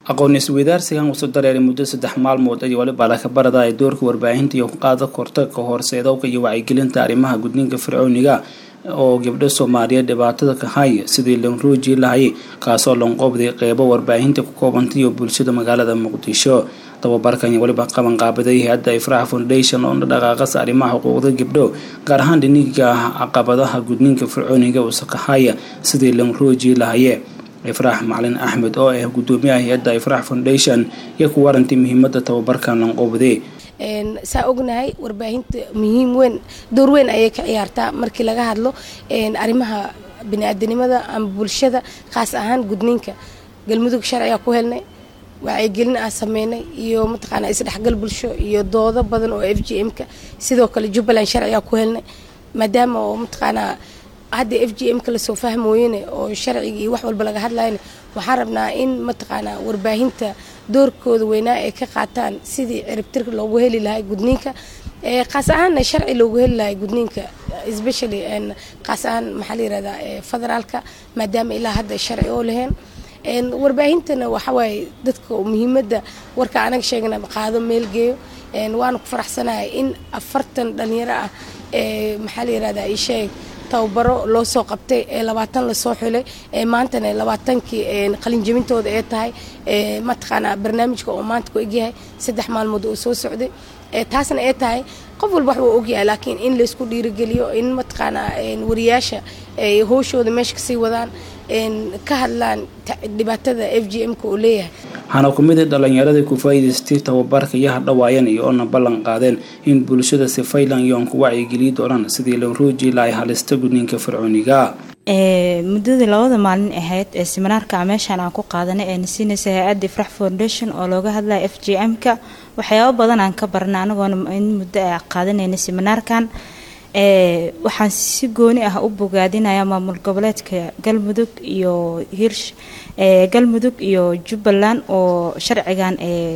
aqoon isweydaarsigan wuxuu dareeray muddo saddex maalmood iyo waliba lakabarada ay doorka warbaahinta iyo qaada korta ka horseedowka iyo wacyigelinta arrimaha gudniinka fircooniga oo gabdho soomaaliyeed dhibaatada ka haya sidii lanruuji lahayay kaasoo lanqoobday qeybo warbaahinta ku koobantay iyo bulshada magaalada muqdisho tababarkan waliba qaban qaabaday hay-adda ifraax foundation oo dhaqaaqasa arrimaha xuquuqda gabdho gaar ahaan dhiniga caqabadaha gudniinka fircooniga usakahaya sidii lanruuji lahaye ifraax macalin axmed oo ah gudoomiyaha hay-adda ifraax foundation iyo ku warantay muhiimada tababarkan lanqoobday saa ognahay warbaahinta muhiim weyn door weyn ayay ka ciyaartaa markii laga hadlo arrimaha biniaadanimada ama bulshada khaas ahaan gudniinka galmudug sharciga ku helnay wacyigelin aan sameynay iyo mataqaana isdhexgal bulsho iyo doodo badan oo f g m-ka sidoo kale jubbaland sharciga ku helnay maadaama oo mataqaanaa hadda f g m-ka lasoo fahmooyene oo sharciga iyo wax walba laga hadlayna waxaan rabnaa in mataqaanaa warbaahinta doorkooda weynaa ay ka qaataan sidii ciribtirka loogu heli lahay gudniinka kaas ahaanna sharci loogu heli lahay gudniinka especially kaas ahaan maxaa la yirahdaa federaalka maadaama ilaa hadda sharci oo laheen warbaahintana waxawaaye dadka muhiimadda warka anaga sheegna qaado meel geeyo waana ku faraxsanahay in afartan dhalinyaro ah maxaa la yirahdaa isheeg tababaro loo soo qabtay ee labaatan lasoo xulay ee maantana labaatankii qalinjabintooda ee tahay mataqaanaa barnaamijka oo maanta ku egyahay saddex maalmood oo soo socday taasna ee tahay qof walba wax uu ogyahay laakiin in laysku dhiirigeliyo in mataqaanaa wariyaasha ay howshooda meesha kasii wadaan ka hadlaan dhibaatada f g m-ka uu leeyahay waxaana ku mid a dhalinyaradii ku faa'iidaystay tababarka iyo hadhawaayeen iyo oona ballan qaadeen in bulshada si faylan yoon ku wacyigeliyi doonaan sidii lanruuji lahay halista gudniinka fircooniga muddadii labada maalin ahayd ee siminaarka meeshaan aan ku qaadanay ee nasiinaysa hay-adda ifrax foundation oo looga hadlaya f g m-ka waxyaabo badan aan ka barnay anagoona in muddo a qaadanayna siminaarkan waxaan si gooni ah u bogaadinayaa maamul goboleedka galmudug iyo hirsh galmudug iyo jubbaland oo sharcigan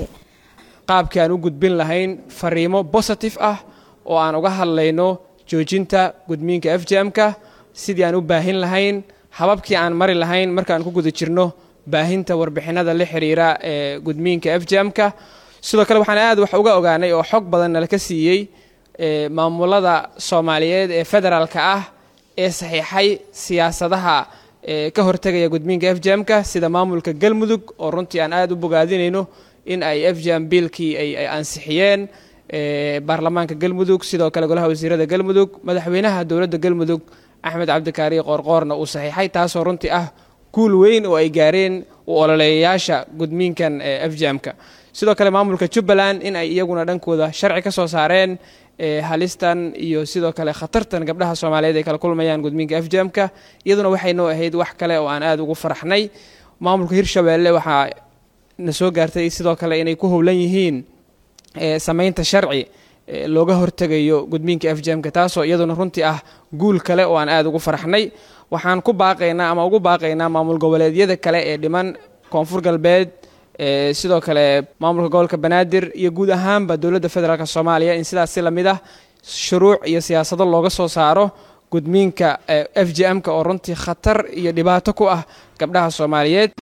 qaabkii aan u gudbin lahayn fariimo bositive ah oo aan uga hadlayno joojinta gudmiinka f j m-ka sidii aan u baahin lahayn hababkii aan mari lahayn markaan ku guda jirno baahinta warbixinada la xiriira ee gudmiinka f j m-ka sidoo kale waxaan aad wax uga ogaanay oo xog badan nala ka siiyey maamulada soomaaliyeed ee federaalka ah ee saxiixay siyaasadaha ka hortegaya gudmiinka f j m-ka sida maamulka galmudug oo runtii aan aad u bogaadinayno in ay f j m biilkii ay ansixiyeen baarlamaanka galmudug sidoo kale golaha wasiirada galmudug madaxweynaha dowladda galmudug axmed cabdikaari qoorqoorna uu saxiixay taasoo runtii ah guul weyn oo ay gaareen u ololeeyayaasha gudmiinkan f j m-ka sidoo kale maamulka jubbaland in ay iyaguna dhankooda sharci ka soo saareen halistan iyo sidoo kale khatartan gabdhaha soomaaliyeed ay kala kulmayaan gudmiinka f j m-ka iyaduna waxay noo ahayd wax kale oo aan aad ugu faraxnay maamulka hirshabeelle waxaa na soo gaartay sidoo kale inay ku howlan yihiin samaynta sharci looga hortegayo gudmiinka f j m-ka taasoo iyaduna runtii ah guul kale oo aan aad ugu faraxnay waxaan ku baaqaynaa ama ugu baaqaynaa maamul goboleedyada kale ee dhiman koonfur galbeed sidoo kale maamulka gobolka banaadir iyo guud ahaanba dowladda federaalk soomaaliya in sidaas si lamid ah shuruuc iyo siyaasado looga soo saaro gudmiinka f j m-ka oo runtii khatar iyo dhibaato ku ah gabdhaha soomaaliyeed